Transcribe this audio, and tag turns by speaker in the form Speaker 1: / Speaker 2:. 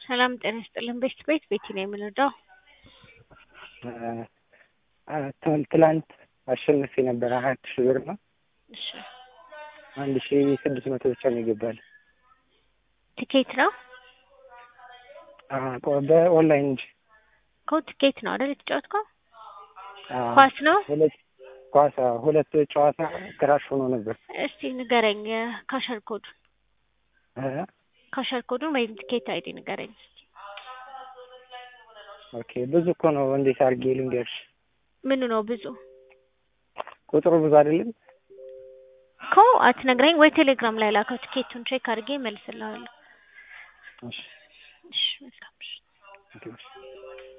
Speaker 1: ሰላም ጤና ይስጥልን። ቤት ቤት ቤቲ ነው የምንወደው።
Speaker 2: ትላንት አሸንፌ ነበረ አራት ሺህ ብር ነው።
Speaker 1: እሺ
Speaker 2: አንድ ሺህ ስድስት መቶ ብቻ ነው ይገባል።
Speaker 1: ቲኬት ነው
Speaker 2: በኦንላይን እንጂ
Speaker 1: እኮ ቲኬት ነው አይደል የተጫወትከው?
Speaker 2: አዎ።
Speaker 1: ኳስ ነው።
Speaker 2: ሁለት ኳስ አዎ፣ ሁለት ጨዋታ ክራሽ ሆኖ ነበር።
Speaker 1: እስቲ ንገረኝ ካሸር ኮዱን
Speaker 2: እ
Speaker 1: ካሸር ኮዱን ወይም ቲኬት አይዲ ንገረኝ።
Speaker 2: ኦኬ ብዙ እኮ ነው። እንዴት አድርጌ ልንገርሽ?
Speaker 1: ምኑ ነው ብዙ
Speaker 2: ቁጥሩ ብዙ አይደለም።
Speaker 1: እኮ አትነግረኝ ወይ ቴሌግራም ላይ ላከው። ቲኬቱን ቼክ አድርጌ እመልስልሃለሁ።
Speaker 2: እሺ
Speaker 1: እሺ መልካም እሺ።
Speaker 2: ኦኬ፣ እሺ።